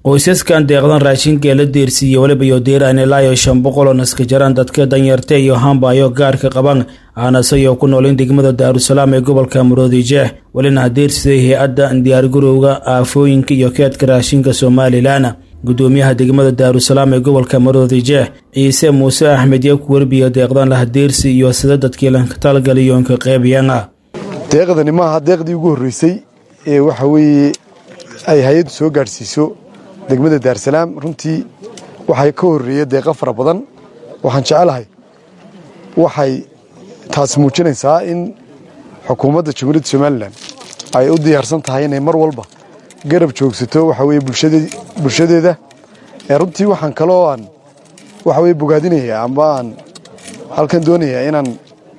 qoysaskan deeqdan raashinka ee la deersiiyey weliba iyo diiraan ilaa iyo shan boqol oo naska jaraan dadka danyarta iyo hambayo gaarka qaban aanasayoo ku noolin degmada daarusalaam ee gobolka maroodijeex welina hadeersiday hay-adda diyaargarowga aafooyinka iyo keedka raashinka somalilan gudoomiyaha degmada daarusalaam ee gobolka maroodijeex ciise muuse axmed iyo ku werbiya deeqdan lahadeersi iyo sida dadkii lankatalgaliyoonka qeybiyana deeqdani maaha deeqdii ugu horreysay ee waxa weeye ay hay-addu soo gaadhsiiso degmada daarsalaam runtii waxay ka horreeya deeqa fara badan waxaan jecelahay waxay taas muujinaysaa in xukuumadda jamhuuriyadda somalilan ay u diyaarsan tahay inay mar walba garab joogsato waxa weye bulshadeeda ee runtii waxaan kaloo aan waxa weye bogaadinayaa amba aan halkan doonayaa inaan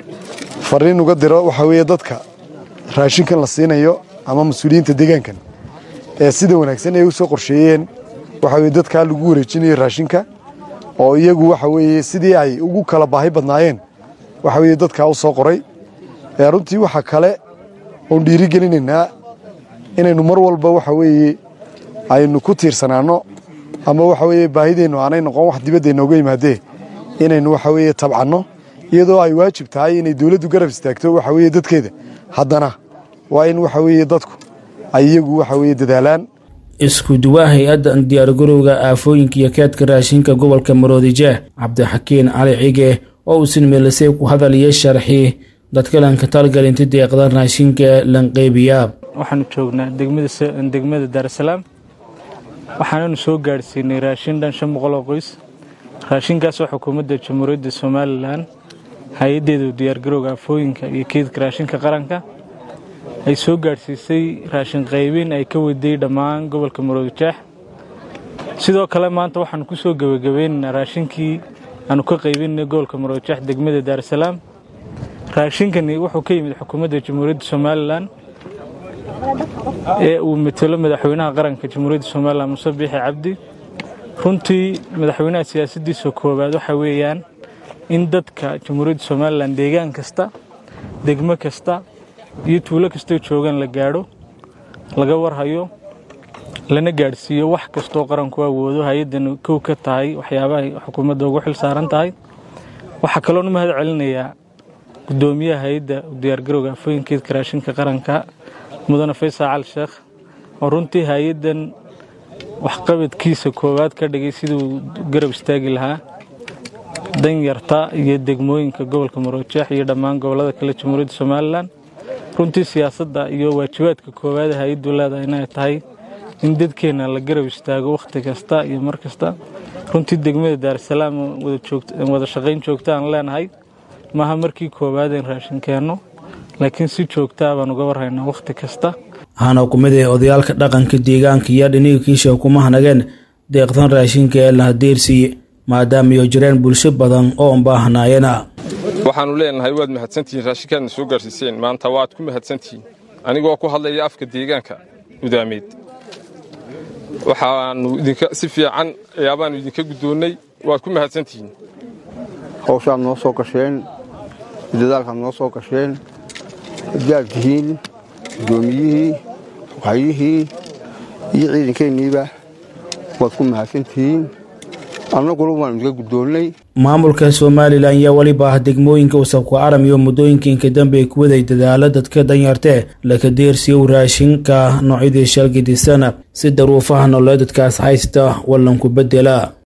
fariin uga diro waxa weeye dadka raashinkan la siinayo ama mas-uuliyiinta deegaankan ee sida wanaagsan ay u soo qorsheeyeen waxa weye dadkaa lagu wareejinayo raashinka oo iyagu waxa weeye sidii ay ugu kala baahi badnaayeen waxa weye dadkaa u soo qoray ee runtii waxa kale oon dhiirigelinaynaa inaynu mar walba waxa weeye aynu ku tiirsanaanno ama waxa weeye baahideennu aanay noqon wax dibadda inooga yimaadee inaynu waxa weeye tabcanno iyadoo ay waajib tahay inay dowladdu garab istaagto waxa weeye dadkeeda haddana waa in waxa weeye dadku ay iyagu waxa weeye dadaalaan isku duwaa hay-adda diyaargarowga aafooyinka iyo keedka raashinka gobolka maroodijeex cabdixakiin cali cige oo uusan meelisay ku hadal iyo sharxi dadka lanka talgalinta deeqdan raashinka lanqeybiyaa waxaanu joognaa degmada daarasalaam waxaananu soo gaadhsiinay raashin dhan shan boqol oo qoys raashinkaasoo xukuumadda jamhuuriyadda somalilan hay-addeedu diyaargarowga aafooyinka iyo keedka raashinka qaranka ay soo gaadhsiisay raashin qaybin ay ka waday dhammaan gobolka maroodijeex sidoo kale maanta waxaanu ku soo gebagabaynaynaa raashinkii aanu ka qaybinay gobolka maroodijeex degmada daarasalaam raashinkani wuxuu ka yimid xukuumadda jamhuuriyadda somalilan ee uu matelo madaxweynaha qaranka jamhuuriyadda somalilan muse biixi cabdi runtii madaxweynaha siyaasaddiisa koowaad waxa weeyaan in dadka jamhuuriyadda somalilan deegaan kasta degmo kasta iyo tuulo kastoo joogaan la gaadho laga warhayo lana gaadhsiiyo wax kastoo qaranku awoodo hay-addan kow ka tahay waxyaabahay xukuumadda ugu xil saaran tahay waxaa kaloonu mahad celinayaa gudoomiyaha hay-adda diyaargarowga afooyinkeedka raashinka qaranka mudane faysal cali sheekh oo runtii hay-addan waxqabadkiisa koowaad ka dhigay siduu garab istaagi lahaa danyarta iyo degmooyinka gobolka marojeex iyo dhammaan gobollada kale jamhuuriyadda somalilan runtii siyaasadda iyo waajibaadka koowaad hay-addu leedahay inay tahay in dadkeenna la garab istaago wakhti kasta iyo mar kasta runtii degmada daarasalaam wada shaqayn joogta aan leenahay maaha markii koowaadeen raashin keenno laakiin si joogtaa baan uga warhaynaa wakhti kasta waxaana ku mid ah odayaalka dhaqanka deegaanka iyo dhiniga kiisha kuma hanageen deeqdan raashinka ee lahadeersiiye maadaama iyo jireen bulsho badan oo baahnaayana waxaannu leenahay waad mahadsantihiin raashinkaadna soo gaarsiiseen maanta waad ku mahadsantihiin anigoo ku hadlaya afka deegaanka gudaameed waxaannu idinka si fiican ayaabaannu idinka guddoonnay waad ku mahadsantihiin hawshaad noo soo gasheen dadaalkaad noo soo gasheen haddaad tihiin guddoomiyihii waxyihii iyo ciidankeenniiba waad ku mahadsantihiin annaguna waanu idinka guddoonnay maamulka somalilan ayaa weliba ah degmooyinka wasabku aram iyo muddooyinkiinka dambe ay ku waday dadaalo dadka danyartee laka deersiyow raashinka noocyadii shalgidisana si daruufaha nolole dadkaas haysta wallanku beddela